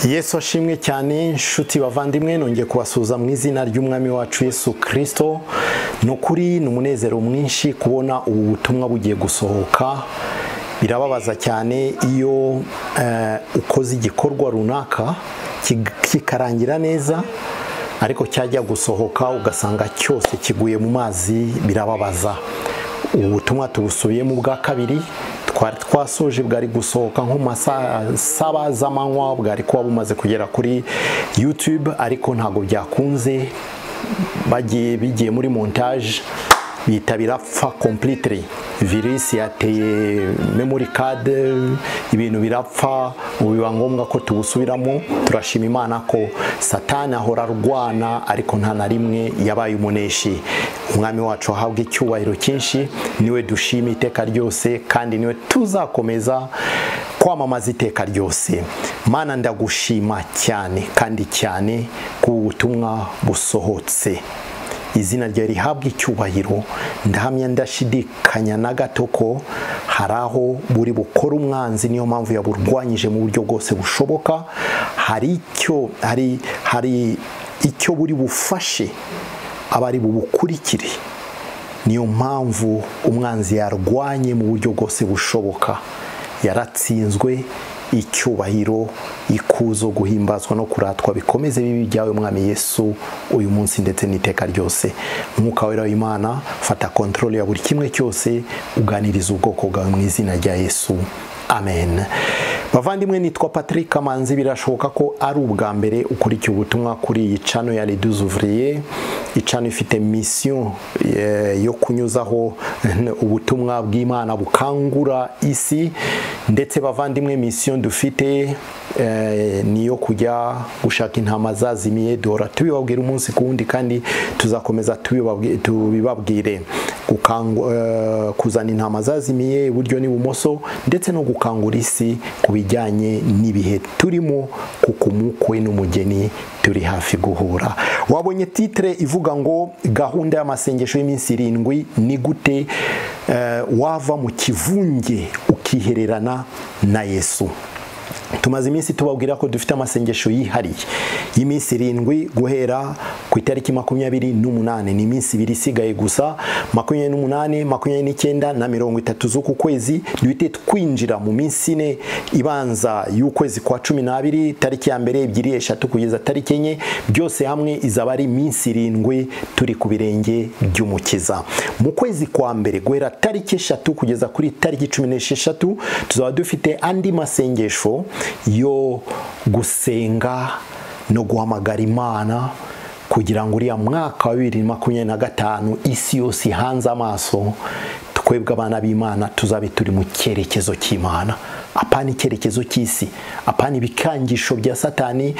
yesu ashimwe cyane nshuti bavandimwe nongeye kubasuhuza mu izina ry'umwami wacu yesu kirisito ni ukuri ni umunezero mwinshi kubona ubu butumwa bugiye gusohoka birababaza cyane iyo eh, ukoze igikorwa runaka kig- kikarangira neza ariko cyajya gusohoka ugasanga cyose kiguye mu mazi birababaza ubu butumwa tubusubiyemo ubwa kabiri twari twasoje bwari gusohoka nko mu masaha saba z'amanywa bwari kuba bumaze kugera kuri yutube ariko ntabwo byakunze bagiye bigiye muri montage bitabira fa completely virusi yateye memory card ibintu birapfa ubu biba ngombwa ko tubusubiramo turashima imana ko satani ahora arwana ariko nta na rimwe yabaye umuneshi umwami wacu ahabwa icyubahiro cyinshi niwe dushima iteka ryose kandi niwe tuzakomeza kwamamaza iteka ryose mana ndagushima cyane kandi cyane ku butumwa busohotse izina ryawe rihabwa icyubahiro ndahamya ndashidikanya na gato ko hari aho buri bukora umwanzi niyo mpamvu yaburwanyije mu buryo bwose bushoboka hari icyo hari hari icyo buri bufashe aba ari bubukurikire niyo mpamvu umwanzi yarwanye mu buryo bwose bushoboka yaratsinzwe icyubahiro ikuzo guhimbazwa no kuratwa bikomeze bibi byawe mwami yesu uyu munsi ndetse n'iteka ryose mwuka wera w'imana fata kontrole ya buri kimwe cyose uganiriza ubwoko bwawe mu izina rya yesu amen bavandimwe nitwa patrick kamanzi birashoboka ko ari ubwa mbere ukurikiye ubutumwa kuri iyi cano ya reduce ouvrier icano ifite misiyo eh, yo kunyuzaho ubutumwa bw'imana bukangura isi ndetse bavandimwe misiyo dufite eh, ni iyo kujya gushaka intama zazimiye duhora tubibabwira umunsi ku wundi kandi tuzakomeza tubibabwi- tubibabwire gukangu- eh, kuzana intama zazimiye iburyo n'ibumoso ndetse no gukangura isi ku bijyanye n'ibihe turimo kuko umukwe n'umugeni turi hafi guhura wabonye titire ivuga ngo gahunda y'amasengesho y'iminsi irindwi ni gute eh, wava mu kivunge ukihererana na yesu tumaze iminsi tubabwira ko dufite amasengesho yihariye y'iminsi irindwi guhera ku itariki makumyabiri n'umunani ni iminsi ibiri isigaye gusa makumyabiri n'umunani makumyabiri n'icyenda na mirongo itatu z'uku kwezi duhite twinjira mu minsi ine ibanza y'ukwezi kwa cumi n'abiri tariki ya mbere ebyiri eshatu kugeza tariki enye byose hamwe izaba ari iminsi irindwi turi ku birenge by'umukiza mu kwezi kwa mbere guhera tariki eshatu kugeza kuri tariki cumi n'esheshatu tuzaba dufite andi masengesho yo gusenga no guhamagara imana kugira ngo uriya mwaka wa bibiri makumyabiri na gatanu isi yose ihanze amaso twebwe abana b'imana tuzabe turi mu cyerekezo cy'imana apana icyerekezo cy'isi apana ibikangisho bya satani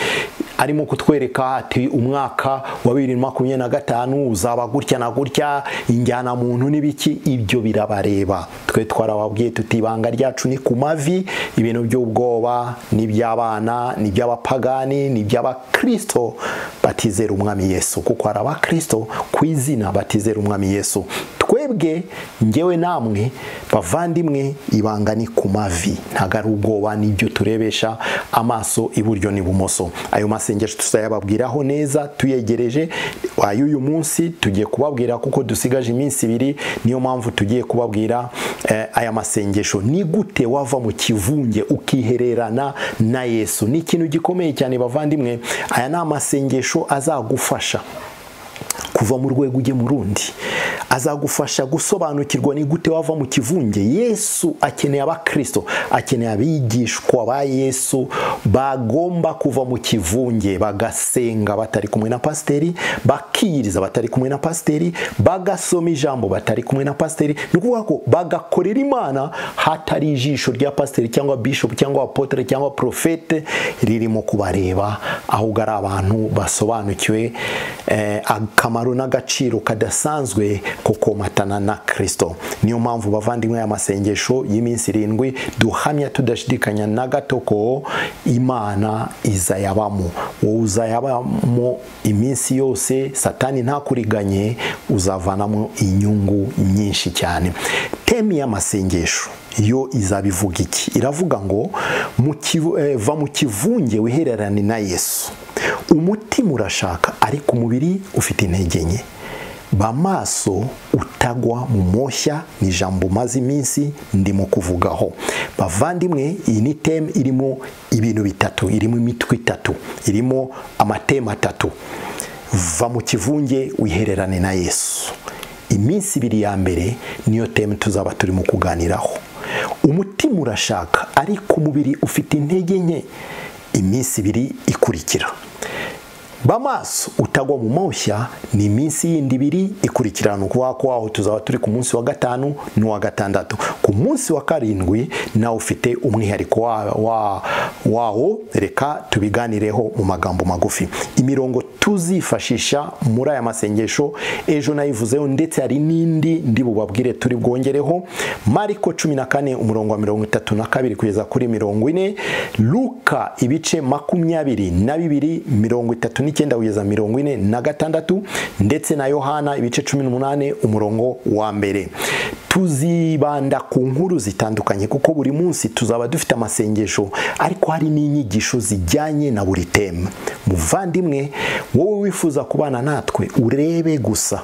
arimo kutwereka ati umwaka wa bibiri makumyabiri na gatanu uzaba gutya na gutya injyana muntu n'ibiki ibyo birabareba twe twarababwiye tuti ibanga ryacu ni ku mavi ibintu by'ubwoba ni iby'abana ni iby'abapagani ni iby'abakristo batizera umwami yesu kuko hari abakristo ku izina batizera umwami yesu twebwe ngewe namwe bavandimwe ibanga ni ku mavi ntabwo ari ubwoba nibyo turebesha amaso iburyo n'ibumoso ayo masengesho tuzayababwiraho neza tuyegereje ay'uyu munsi tugiye kubabwira kuko dusigaje iminsi ibiri niyo mpamvu tugiye kubabwira eh, aya masengesho ni gute wava mu kivunge ukihererana na yesu ni ikintu gikomeye cyane bavandimwe aya ni amasengesho azagufasha kuva mu rwego ujye mu rundi azagufasha gusobanukirwa ni gute wava mu kivunge yesu akeneye abakristo akeneye abigishwa ba yesu bagomba kuva mu kivunge bagasenga batari kumwe na pasiteri bakiyiriza batari kumwe na pasiteri bagasoma ijambo batari kumwe na pasiteri ni ukuvuga ko bagakorera imana hatari ijisho rya pasiteri cyangwa bishopu cyangwa apotere cyangwa porofete ririmo kubareba ahubwo ari abantu basobanukiwe eh, akamaro n'agaciro kadasanzwe kukomatana na kirisito niyo mpamvu bavandimwe aya masengesho y'iminsi irindwi duhamya tudashidikanya na gato ko imana izayabamo wowe uzayabamo iminsi yose satani ntakuriganye uzavanamo inyungu nyinshi cyane temi y'amasengesho yo izabivuga iki iravuga ngo mu kivu- eh, va mu kivunge wihererane na yesu umutima urashaka ariko umubiri ufite intege nke bamaso utagwa mu moshya ni ijambo umaze iminsi ndimo kuvugaho bavandimwe iyi ni teme irimo ibintu bitatu irimo imitwe itatu irimo amateme atatu va mu kivunge wihererane na yesu iminsi ibiri ya mbere niyo teme tuzaba turimo kuganiraho umutima urashaka ariko umubiri ufite intege nke iminsi ibiri ikurikira bamaso utagwa mu moshya ni iminsi yindi ibiri ikurikirana ukuvuga ko aho tuzaba turi ku munsi wa gatanu n'uwa gatandatu ku munsi wa karindwi nawe ufite umwihariko wa- wa- wawo reka tubiganireho mu magambo magufi imirongo tuzifashisha muri aya masengesho ejo nayivuzeho ndetse hari n'indi ndi bubabwire turi bwongereho mariko cumi na kane umurongo wa mirongo itatu na kabiri kugeza kuri mirongo ine luka ibice makumyabiri na bibiri mirongo itatu n'icyenda kugeza mirongo ine na gatandatu ndetse na yohana ibice cumi n'umunani umurongo wa mbere tuzibanda ku nkuru zitandukanye kuko buri munsi tuzaba dufite amasengesho ariko hari n'inyigisho zijyanye na buri teme muvandimwe wowe wifuza kubana natwe urebe gusa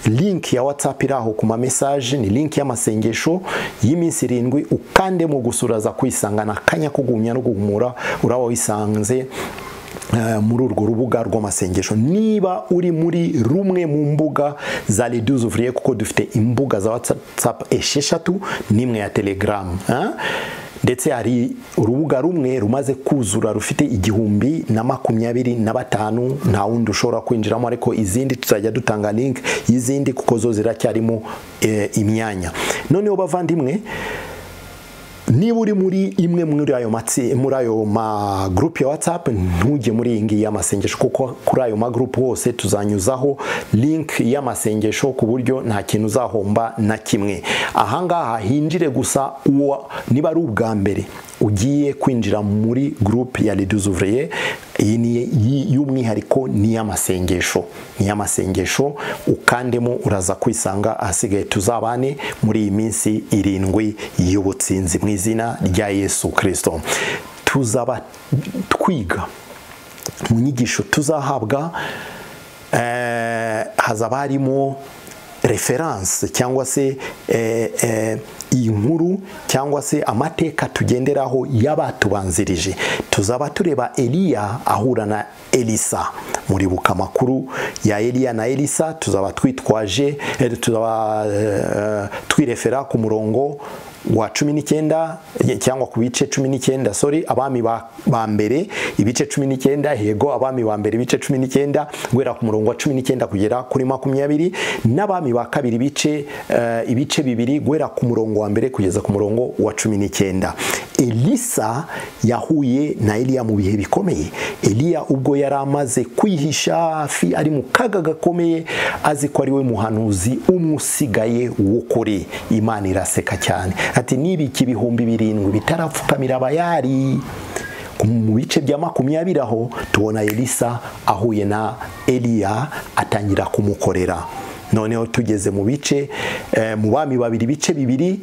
link ya whatsapp iri aho ku ma message ni link y'amasengesho y'iminsi irindwi ukande mu gusura za kwisangana akanya ko guhumya no guhumura uraba wisanze eh, muri urwo rubuga rw'amasengesho niba uri muri rumwe mu mbuga za leduze ouvrier kuko dufite imbuga za whatsapp esheshatu n'imwe ya telegram eh? ndetse hari urubuga rumwe rumaze kuzura rufite igihumbi na makumyabiri na batanu nta wundi ushobora kwinjiramo ariko izindi tuzajya dutanga link y'izindi kuko zo ziracyarimo eh, imyanya noneho bavandimwe niba uri muri imwe muri ayo matsi muri ayo ma group ya WhatsApp ntujye muri iyi ngiyi y'amasengesho kuko kuri ayo ma group hose tuzanyuzaho link y'amasengesho ku buryo nta kintu uzahomba na kimwe ahangaha hinjire gusa uwo niba ari ubwa mbere ugiye kwinjira muri group ya Leduze Ouvrier iyi ni iyi- y'umwihariko ni iy'amasengesho ni iy'amasengesho ukandemo uraza kwisanga ahasigaye tuzabane muri iyi minsi irindwi y'ubutsinzi mu izina rya yesu kirisito tuzaba twiga mu nyigisho tuzahabwa eh, hazaba harimo referanse cyangwa se eh, eh, inkuru cyangwa se amateka tugenderaho y'abatubanzirije tuzaba tureba eliya ahura na elisa muribuka amakuru ya eliya na elisa tuzaba twitwaje eh, tuzaba eh, twirefera ku murongo wa cumi n'icyenda eh, cyangwa ku bice cumi n'icyenda sorry abami ba, ba mbere ibice cumi n'icyenda yego abami ba mbere ibice cumi n'icyenda guhera ku murongo wa cumi n'icyenda kugera kuri makumyabiri n'abami ba kabiri ibice eh, ibice bibiri guhera ku murongo wa mbere kugeza ku murongo wa cumi n'icyenda elisa yahuye na eliya mu bihe bikomeye eliya ubwo yari amaze kwihisha hafi ari mu kaga gakomeye azi ko ari we muhanuzi umwe usigaye w'ukuri imana iraseka cyane ati niba iki ibihumbi birindwi bitarapfukamira abayari mu bice bya makumyabiri aho tubona elisa ahuye na eliya atangira kumukorera noneho tugeze mu bice eh, mu bami babiri ibice bibiri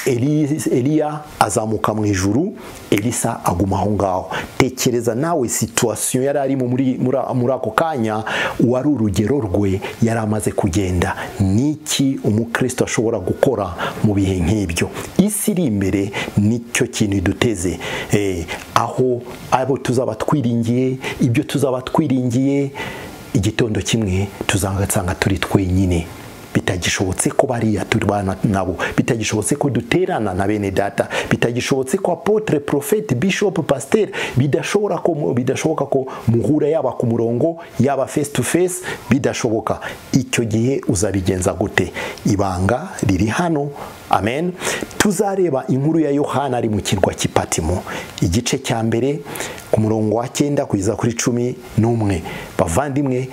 Eli- eliya azamuka mu ijuru elisa aguma aho ngaho tekereza nawe situwasiyo yari arimo muri muri- muri ako kanya wari urugero rwe yari amaze kugenda ni iki umukristo ashobora gukora mu bihe nk'ibyo isi iri imbere nicyo kintu iduteze Eh, aho abo tuzaba twiringiye ibyo tuzaba twiringiye igitondo kimwe tuzagasanga turi twenyine bitagishobotse ko bariya tubana nabo bitagishobotse ko duterana na bene data bitagishobotse ko apotre profete bishop pasteur bidashobora ko bidashoboka ko muhura yaba ku murongo yaba face to face bidashoboka icyo gihe uzabigenza gute ibanga riri hano amen tuzareba inkuru ya yohana ari mu kirwa cy'ipatimo igice cya mbere ku murongo wa cyenda kugeza kuri cumi n'umwe bavandimwe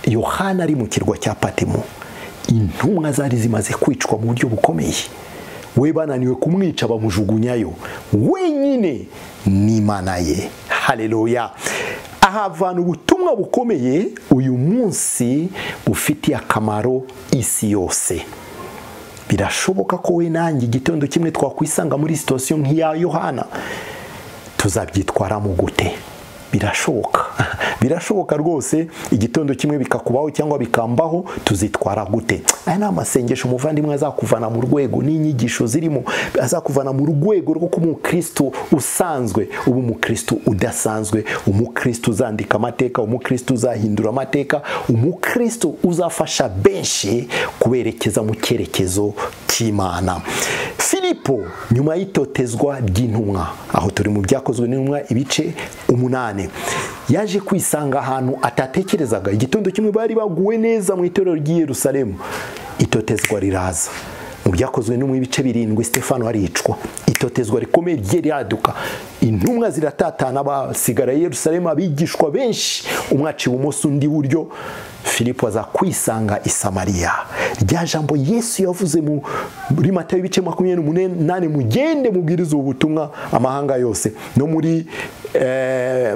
yohana ari mu kirwa cya patimo intumwa zari zimaze kwicwa mu buryo bukomeye we bananiwe kumwica bamujugunyayo wenyine ni imana ye hareruya ahavana ubutumwa bukomeye uyu munsi bufitiye akamaro isi yose birashoboka ko we nanjye igitondo kimwe twakwisanga muri sitasiyo nk'iya yohana tuzabyitwaramo gute birashoboka birashoboka rwose igitondo kimwe bikakubaho cyangwa bikambaho tuzitwara gute aya ni amasengesho umuvandimwe azakuvana mu rwego n'inyigisho zirimo azakuvana mu rwego rwo kuba umukristo usanzwe uba umukristo udasanzwe umukristo uzandika amateka umukristo uzahindura amateka umukristo uzafasha benshi kuberekeza mu cyerekezo cy'imana filipo nyuma y'itotezwa ry'intumwa aho turi mu byakozwe n'intumwa ibice umunani yaje kwisanga ahantu atatekerezaga igitondo kimwe bari baguwe neza mu itorero ry'i Yerusalemu itotezwa riraza mu byakozwe no mu bice birindwi Stefano aricwa itotezwa rikomeye rye ryaduka intumwa ziratatana basigara i Yerusalemu abigishwa benshi umwe aciye ibumoso undi buryo filipo aza kwisanga i samariya rya jambo yesu yavuze muri matayo ibice makumyabiri n'umunani mugende mubwiriza ubu butumwa amahanga yose no muri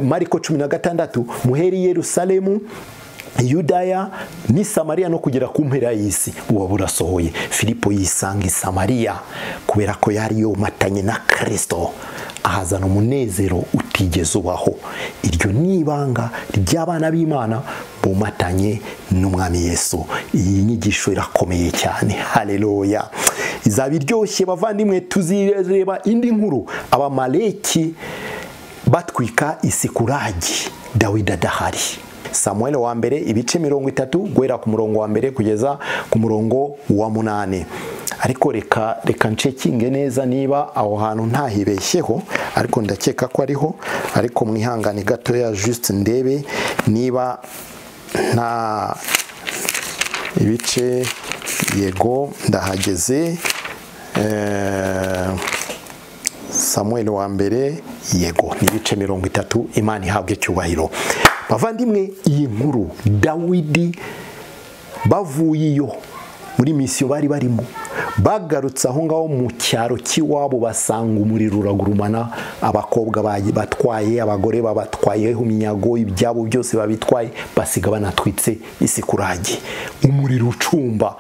mariko cumi na gatandatu muheri yerusalemu yudaya ni samariya no kugera ku mpera y'isi buba burasohoye filipo yisanga i samariya kubera ko yari yomatanye na kirisito ahazana umunezero utigeze ubaho iryo ni ibanga ry'abana b'imana bumatanye n'umwami yesu iyi nyigisho irakomeye cyane hareruya izaba iryoshye bavandimwe tuzireba indi nkuru abamaleki batwika isikuragi dawida adahari samuel wa mbere ibice mirongo itatu guhera ku murongo wa mbere kugeza ku murongo wa munani ariko reka reka ncekinge neza niba aho hantu ntahibeshyeho ariko ndakeka ko ariho ariko mwihangane gatoya juste ndebe niba nta ibice yego ndahageze samuel wa mbere yego ni ibice mirongo itatu imana ihabwe icyubahiro bavandimwe iyi nkuru dawidi bavuye iyo muri misiyo bari barimo bagarutse aho ngaho mu cyaro cy'iwabo basanga umuriro uragurumana abakobwa batwaye abagore babatwayeho iminyago ibyabo byose babitwaye basiga banatwitse isikuragi umuriro ucumba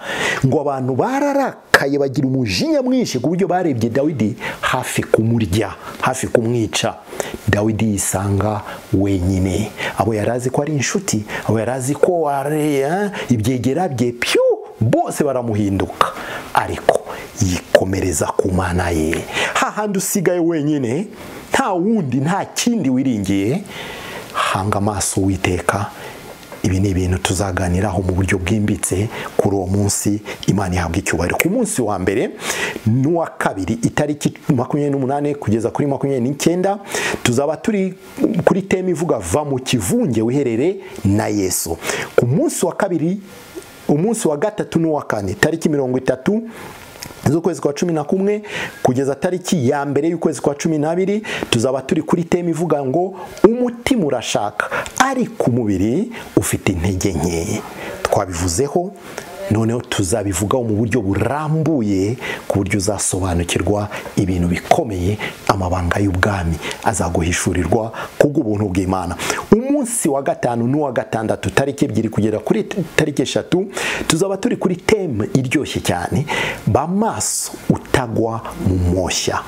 ngo abantu bararakaye bagira umujinya mwinshi ku buryo barebye dawidi hafi kumurya hafi kumwica dawidi yisanga wenyine abo yari azi ko ari inshuti abo yari azi ko ibyegera bye piyo bose baramuhinduka ariko yikomereza ku mana ye hahandi usigaye wenyine nta wundi nta kindi wiringiye hanga amaso witeka ibi ni ibintu tuzaganiraho mu buryo bwimbitse kuri uwo munsi imana ihabwa icyubahiro ku munsi wa mbere n'uwa kabiri itariki makumyabiri n'umunani kugeza kuri makumyabiri n'icyenda tuzaba turi kuri teme ivuga va mu kivunge wiherere na yesu ku munsi wa kabiri umunsi wa gatatu n'uwa kane tariki mirongo itatu z'ukwezi kwa cumi na kumwe kugeza tariki ya mbere y'ukwezi kwa cumi n'abiri tuzaba turi kuri teme ivuga ngo umutima urashaka ariko umubiri ufite intege nkeya twabivuzeho noneho tuzabivugaho mu buryo burambuye ku buryo uzasobanukirwa ibintu bikomeye amabanga y'ubwami azaguhishurirwa kubw'ubuntu bw'imana umunsi wa gatanu n'uwa gatandatu tariki ebyiri kugera kuri tariki eshatu tuzaba turi kuri teme iryoshye cyane bamaso utagwa mu moshya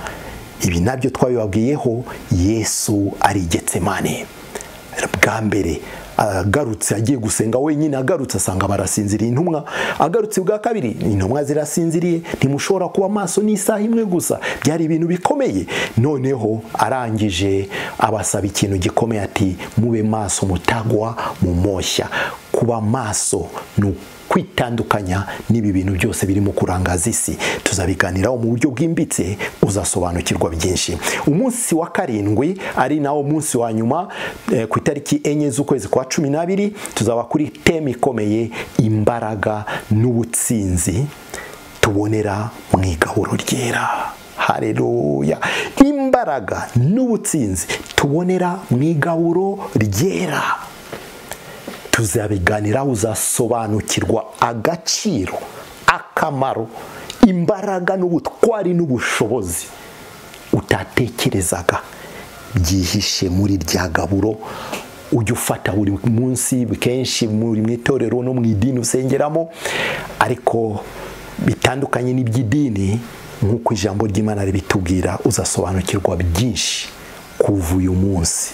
ibi nabyo twabibabwiyeho yesu ari getsemane bwa mbere agarutse agiye gusenga wenyine agarutse asanga barasinziriye intumwa agarutse bwa kabiri intumwa zirasinziriye ntimushobora kuba amaso n'isaha imwe gusa byari ibintu bikomeye noneho arangije abasaba ikintu gikomeye ati mube maso mutagwa mu moshya kuba maso ni kwitandukanya n'ibi bintu byose birimo kurangaza isi tuzabiganiraho mu buryo bwimbitse uzasobanukirwa byinshi umunsi wa karindwi ari nawo munsi wa nyuma ku itariki enye z'ukwezi kwa cumi n'abiri tuzaba kuri teme ikomeye imbaraga n'ubutsinzi tubonera mu igahuro ryera hareruya imbaraga n'ubutsinzi tubonera mu igahuro ryera tuzabiganiraho uzasobanukirwa agaciro akamaro imbaraga n'ubutwari n'ubushobozi utatekerezaga byihishe muri rya gaburo ujya ufata buri munsi kenshi muri mu itorero no mu idini usengeramo ariko bitandukanye n'iby'idini nk'uko ijambo ry'imana ribitubwira uzasobanukirwa byinshi kuva uyu munsi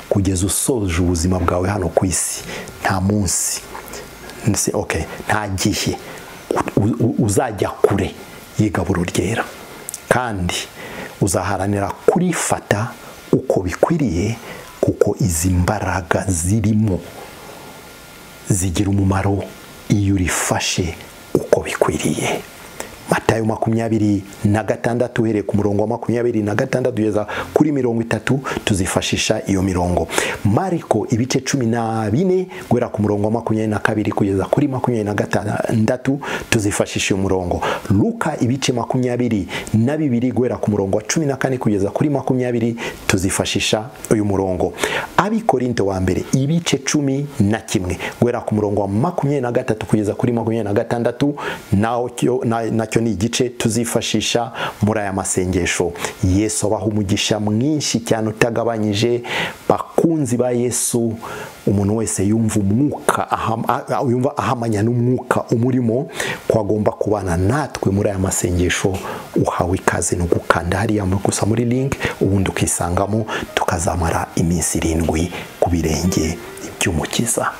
kugeza usoje ubuzima bwawe hano ku isi nta munsi nta gihe uzajya kure y'igaburo ryera kandi uzaharanira kurifata uko bikwiriye kuko izi mbaraga zirimo zigira umumaro iyo urifashe uko bikwiriye matayo makumyabiri na gatandatu uhereye ku murongo wa makumyabiri na gatandatu kugeza kuri mirongo itatu tuzifashisha iyo mirongo mariko ibice cumi na bine guhera ku murongo wa makumyabiri na kabiri kugeza kuri makumyabiri na gatandatu tuzifashisha iyo murongo luka ibice makumyabiri na bibiri guhera ku murongo wa cumi na kane kugeza kuri makumyabiri tuzifashisha uyu murongo abikorinto wa mbere ibice cumi na kimwe guhera ku murongo wa makumyabiri na gatatu kugeza kuri makumyabiri na gatandatu nacyo ni igice tuzifashisha muri aya masengesho yesu abaha umugisha mwinshi cyane utagabanyije bakunzi ba yesu umuntu wese yumva umwuka yumva ahamanya n'umwuka umurimo ko agomba kubana natwe muri aya masengesho uhawe ikaze no gukanda hariya gusa muri link ubundi ukisangamo tukazamara iminsi irindwi ku birenge by'umukiza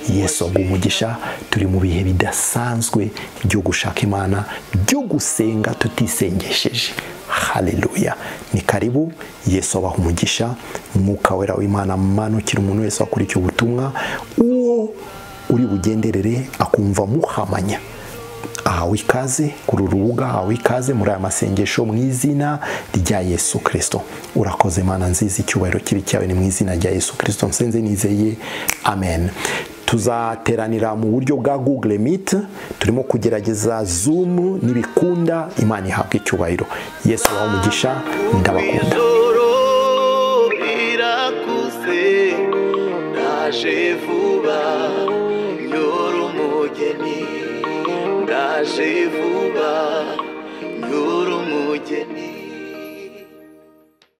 yesu aguha umugisha turi mu bihe bidasanzwe byo gushaka imana byo gusenga tutisengesheje haleluya ni karibu yesu abaha umugisha mwuka wera w'imana manukira umuntu wese wakurikiye ubutumwa uwo uri bugenderere akumva muhamanya ahawe ikaze kuri uru rubuga ahawe ikaze muri aya masengesho mu izina rya yesu kirisito urakoze imana nziza icyubahiro kibi cyawe ni mu izina rya yesu kirisito nsenze nizeye amen tuzateranira mu buryo bwa google meet turimo kugerageza zoom n'ibikunda imana ihabwa icyubahiro yesu wawe umugisha ndabakunda ndaje vuba nyora umugeni ndaje vuba